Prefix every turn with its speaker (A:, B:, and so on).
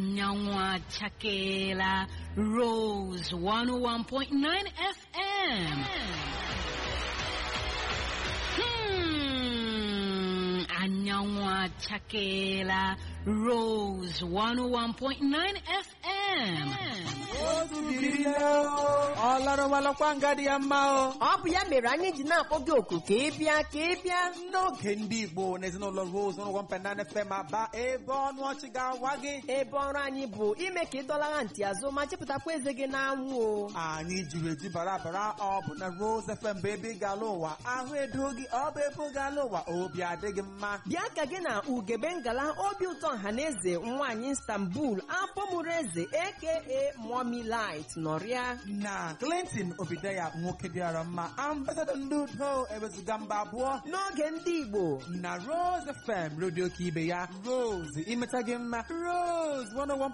A: anyanwụ achakeela Rose 101.9 FM. Hmm, anyanwụ achakeela Rose 101.9 FM.
B: ọ lọrọwalọkwa nga dị ya mma o
C: ọ bụ ya mere anyị ji na-akpọ gị oku ka ị bịa ka ị bịa
B: n'oge ndị igbo na ezinụlọ rose n'ụgwọ mpenana fm aba ebe ọnụ ọchị ga-awa gị
C: ebe ọrụ anyị bụ ime ka ị dọlagha ntị azụ ma chepụtakwa eze gị n'anwụ o
B: anyị jiri eji bara bara ọ bụ na rose fm bụ ebe ị ga-ala ụwa ahụ edo gị ọ bụ ebe ị ga-ala ụwa obi adịghị mma
C: bịa ka gị na ugebe ngala obi ụtọ ọhaneze nwaanyị istanbul afọ mụrụ eze aka mommy light nọrịa
B: na clinton obideya nwoke dịara mma ambasadọ ndị udo ewezuga mba abụọ
C: n'oge ndị igbo
B: na rose fm redio ka ibe ya rose imeta gị mma rose 101